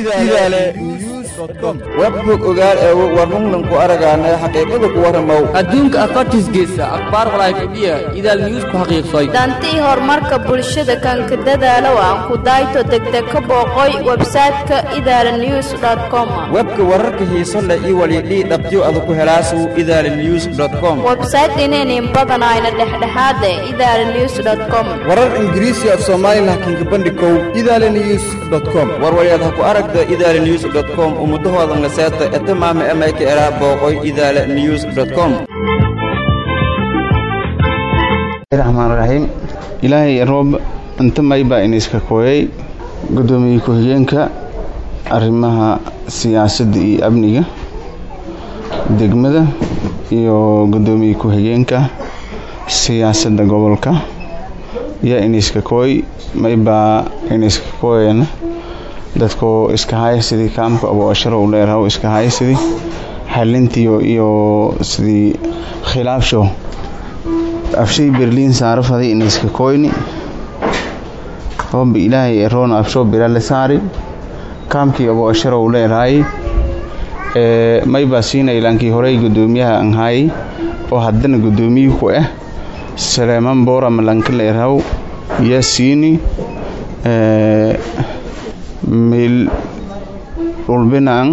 idaale webbog ogaal eego warnungnan ku aragaanay xaqiiqada ku warramow adduunka afartiisgeesa akhbaar walaayfadhiya idaal news ku xaqiiqsay dantii horumarka bulshada kanka dadaalow aan ku dayto degdeg ka booqoy websayte-ka idaala news com webka wararka xiiso leh iyo walidhii dhabtyo ada ku helaasu idaala news com websayte inaynin badanayna dhexdhexaade idaala news com warar ingiriisi af soomaali laakiinka bandhikow idaala news com warwalyaad ha ku aragta idaala news com ummudahoodan la seeta eta maama emayka eraa booqoy idaala news com raxmaan raxiim ilaahay roob inta maybaa iniska kooyay guddoomiye ku-xigeenka arrimaha siyaasadda iyo amniga degmada iyo guddoomiye ku-xigeenka siyaasadda gobolka yaa iniska kooy maybaa iniska kooyana dadku iska haya sidii kaamka aboasharo u dheeraha iska haya sidii xalintiyo iyo sidii khilaafsho afshay berliin saaro faday iniska kooyni hooba ilaahay eroona afshoo birale saari kaamkii aboasharo u leerahay maybaa siina ilaankii horey guddoomiyaha anhaayay oo haddana guddoomiye ku ah saleeman boora malanka leerahaw yaa siini meel dhulbinaan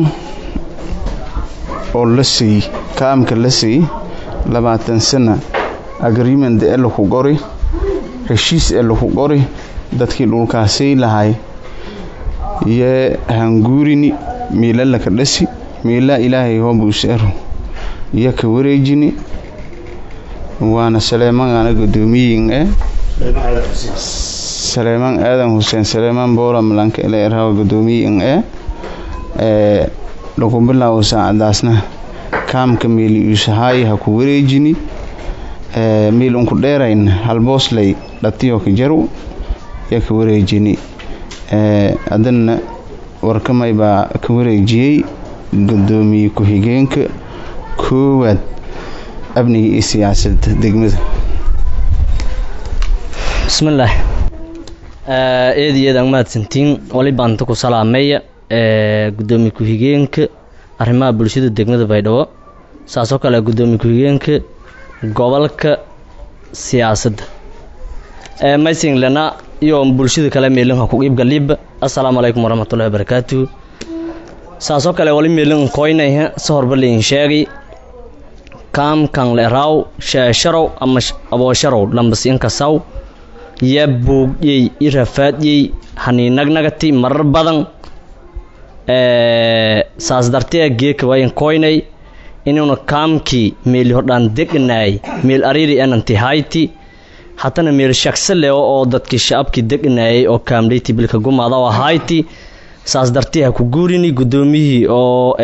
oo la siiy kaamka la siiy labaatan sana agreement ee laku qori heshiis ee laku qori dadkii dhulkaasay lahay yee hanguurini miila laka dhasi miila ilaahay hoobuuseero iyo ka wareejini waana saleemanaana guddoomiyin ee saleemaan aadan xuseen saleemaan boora malanka eleeraha guddoomiyin ee ee lagu bilaabo saacadaasna kaamka meeli uusahaay ha ku wareejini ee meel unku dheerayn halboosley dhatiyo ka jaru yaa ka wareejini ee haddana warkamay baa ka wareejiyey guddoomiye ku-xigeenka koowaad amniga iyo siyaasadda degmada bismillaah eed iyo eed aan mahadsantiin wali baanta ku salaameeya guddoomiye ku-xigeenka arrimaha bulshada degmada baydhabo saasoo kale guddoomiye ku-xigeenka gobolka siyaasadda maysinglena iyo bulshada kale meelinha ku iibgaliiba assalaamu calaykum waraxmatullahi wabarakaatuhu saasoo kale wali meelin koynayha si horba lain sheegay kaamkan leeraaw sheesharow ama aboosharow lambasiinkasaw yaa boogyey i rafaadyey haniinagnagati marar badan saas dartee geeka wayan koynay inuuna kaamkii meeli hodhaan deganaay meel ariiri enanti hayti hatana meel shagse leo oo dadkii shacabkii deganaayay oo kaamleyti bilka gumaada oo hayti saas dartee ha ku guurini guddoomiyihii oo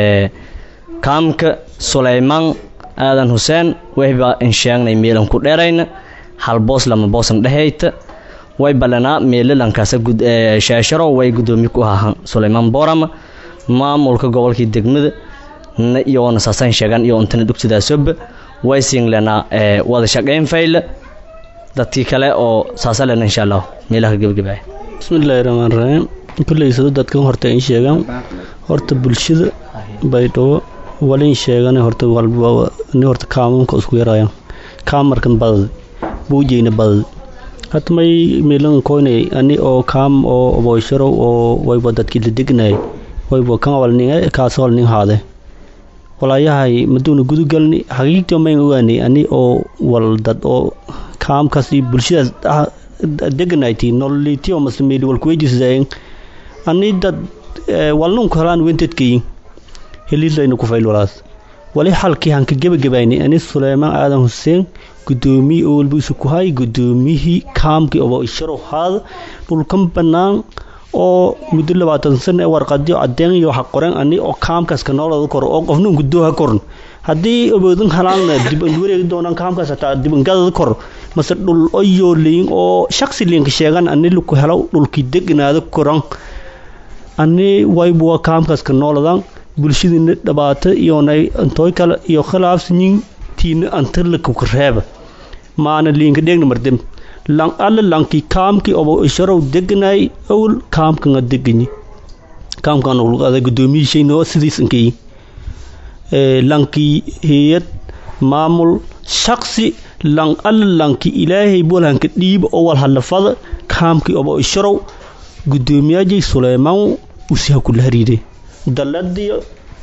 kaamka sulaymaan aadan xuseen wayba insheegnay meelan ku dheerayna hal boos lama boosan dhehayta way ballanaa meelalankaasa sheesharo way guddoomiye ku ahaa sulaymaan boorama maamulka gobolkii degmada iyoona saasan sheegan iyo untana dugsidaasoba way siinlenaa wada shaqayn fayla dadkii kale oo saasalena insha allah meelaha gebagabaya bismillaahi raxmaan raxiim kulley dadkan horta in sheegaan horta bulshada baydhabo walin sheegan horta ni horta kaamunka isku yarayaan kaamarkan badad buujeyna badad hata may meelan koynay ani oo kaam oo aboysharow oo wayba dadkii la degnay wayba kan walnin kaas walnin haade walaayahay maduuna gudugalni xaqiiqtii mayn ogaanay ani oo wal dad oo kaamkaas iyo bulshadaas deganayti nololitiyo mase meeli walkuweydiisayn ani dad walnunku helaan wentedkayin heliidlayna ku fayl walaas wali xalkii hanka gebagabayni ani suleymaan aadan xuseen guddoomiye oo walba isu ku hay guddoomiyihii kaamkii obo isharow haada dhulkan bannaan oo muddo labaatan sana warqadyo cadeen iyo waxa qoran ani oo kaamkaas ka noolada koro oo qofna guddooha koran haddii awoodin halaanna dib an wareegi doonaan kaamkaas hataa dibangadada kor mase dhul oyoo leyin oo shaksi liinka sheegan ani laku helo dhulkii deganaada koran ani waybu waa kaamkaas ka nooladan bulshadiina dhabaata iyonay antooy kale iyo khilaafsanyin tiina antalaka reeba maana liinka dheegna mardem lan alla lanki kaamki obo isharow deganay owl kaamkanga deganyi kaamkan luqada gudoomiyishayna oo sidiis inkay lankii hayad maamul shaksi lan alla lanki ilaahay bolhanka dhiib oo wal hadlafada kaamkii oba isharow gudoomiyaajay suleymaan usiha kula hariiday daladiyo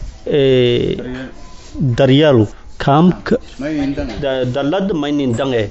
daryaal kaamka dalada maynin dange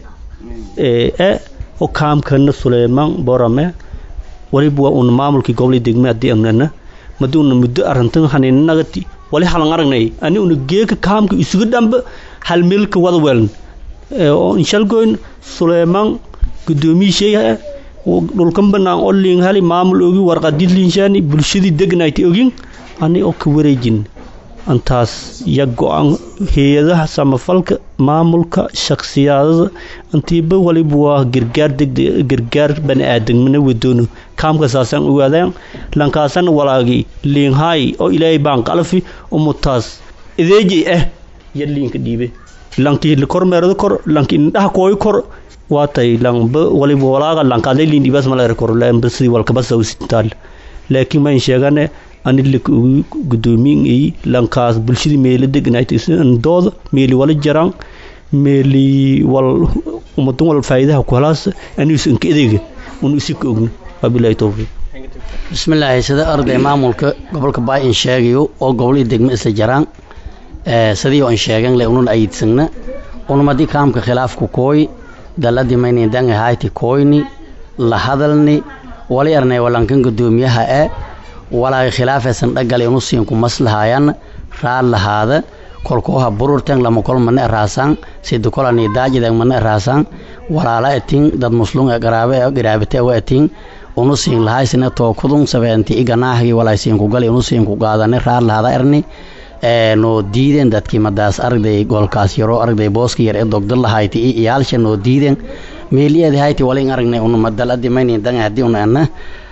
e o kaamkana suleymaan borame waliba waa una maamulkii gobolii degme haddii anana madi una muddo arrintan haninagati wali halan aragnay ani una geeka kaamka isuga dhamba hal meelka wada weelan oo inshalgoyn suleymaan gudoomiyisheeya dhulkan banaan oo liin hali maamul ogi warqadid liinshaani bulshadii degnayti ogin ani oo ka wareejin antaas ya go-aan hay-adaha samafalka maamulka shaksiyadada intiiba waliba waa gargaar degde gargaar bani aadamna wadoono kaamka saasaan ogaadaan lankaasana walaagi liinhaay oo ilaahay baan qalafi umutaas ideejay ah ya liinka dhiibe lankii kormeerada kor lanki indhaha kooy kor waatay lanba waliba walaaga lankaadlay liin dhibaas malaera kor lanba sidii walkabasa usintaal laakiin mayn sheegane ani laka ugu gudoomiyin lankaas bulshadii meela degnaytdooda meeli wala jaraan meeli wal umadan wal faa'iidaha ku helaas anigiis inka edeega unu isika ogno wabilahi towfiiq bismillaahi sida arday maamulka gobolka baay in sheegayo oo gobolii degmo isla jaraan sidii oo in sheegan le unun ayidsagna unumadii kaamka khilaafku kooy daladii maynin dangi hayti kooyni la hadalni wali arnay walankan gudoomiyaha e walaagi khilaafaysan dhagale inu siinku maslahayan raad lahaada kolkooha bururten lama kol mana eraasaan sida kolani daajidan mana eraasaan walaala etin dad muslum ee garaabe ee giraabite wa etin unu siin lahaysina tookudun sabeenti iganaahgi walay siinku gali unu siinku qaadani raad lahaada erni noo diiden dadkii madaas aragday goolkaas yaroo aragday booska yar ee dogda lahayti i iyaalsha noo diiden meeliyeedi hayti walin aragnay unu madaladi maynin danga haddii una ana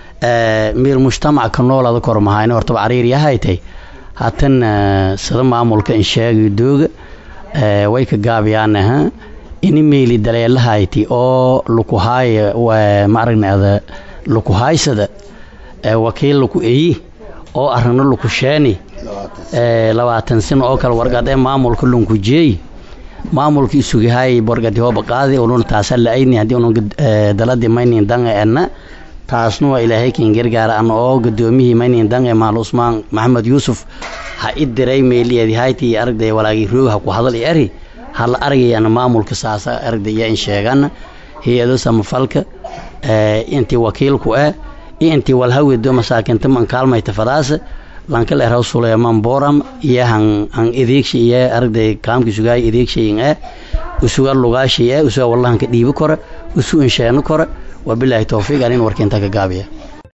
miir mujtamaca ka noolada kor mahayna hortaba cariir yahaytay hatan sida maamulka in sheegay dooga way ka gaabiyaanaha ini meeli daleelahayti oo lukuhaaya ma aragnaada lukuhaaysada wakiil luku eyi oo aragno lukusheeni labaatan sano oo kale warqad ee maamulka lunkujeey maamulka isugahay warqadi hooba qaadi unun taasa la-ayni haddii unun daladi maynin danga enna taasna waa ilaahay kin gargaara an oo gudoomiyihii maynin dange maal usmaan maxamed yuusuf ha i diray meeliyeedi hayti aragday walaagii roog ha ku hadal i eri hala aragayana maamulka saasa aragday iyo in sheegana hay-ado samafalka intii wakiilku eh iyo intii walhawedo masaakinta man kaalmayta fadaasa lankal eraw suleyman boram iyo han han ideegsha iyo aragday kaamki sugaay ideegshayin eh usuga lugaashay eh usuga wallahanka dhiibi kora usu insheeno kora wabilaahi towfiiq anin warkiinta ka gaabiya